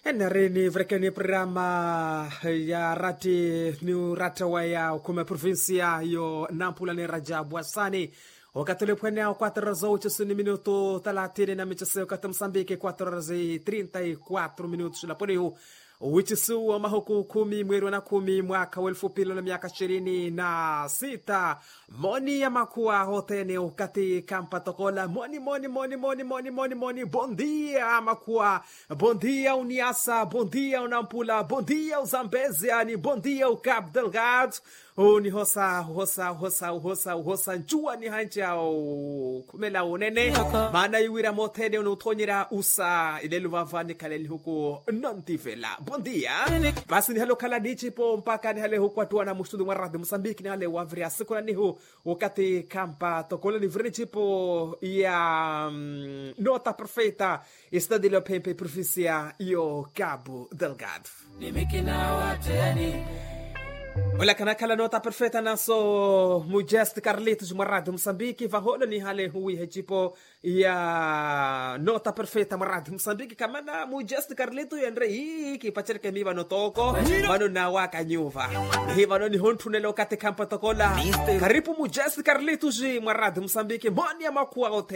Nareni vrekeni programa ya rati ni rata wa ya kuma provinsia yo Nampula ni Rajabu Hassani wakati ulipwene ao 4 horas 8 ni minuto 30 na michezo kati Msambiki 4 horas 34 minutos la ponihu wichisu wa mahuku kumi mweri wa na kumi mwaka wa elfu mbili na miaka ishirini na sita moni ya makua hotene ukati kampa tokola moni moni moni moni moni moni moni bondia makua bondia uniasa bondia unampula bondia uzambezia ni bondia ukap delgado ni hosa hosa hosa hosa hosa njua ni hanja kumela unene maana iwira motene unautonyera usa ileluvavani kaleli huku nantivela bondia basi ni halo kala dichipo mpaka ni hale huku atua na mustudu mwa radhi mosambiki ni hale wavri asiku na nihu wakati kampa tokole ni vrini chipo ya um, nota perfeita estadi lo pempe provincia yo cabo delgado Olha kana kala nota perfeita naso Mujest Carlitos Marado Moçambique vaholo ni hale hui hechipo ya nota perfeita Marado Moçambique kamana Mujest Carlitos yendre hiki pachere mi vano toko vano na waka nyuva hi vano ni hontu nelo kate kampa tokola karibu Mujest Carlitos Marado Moçambique moni ya makua ote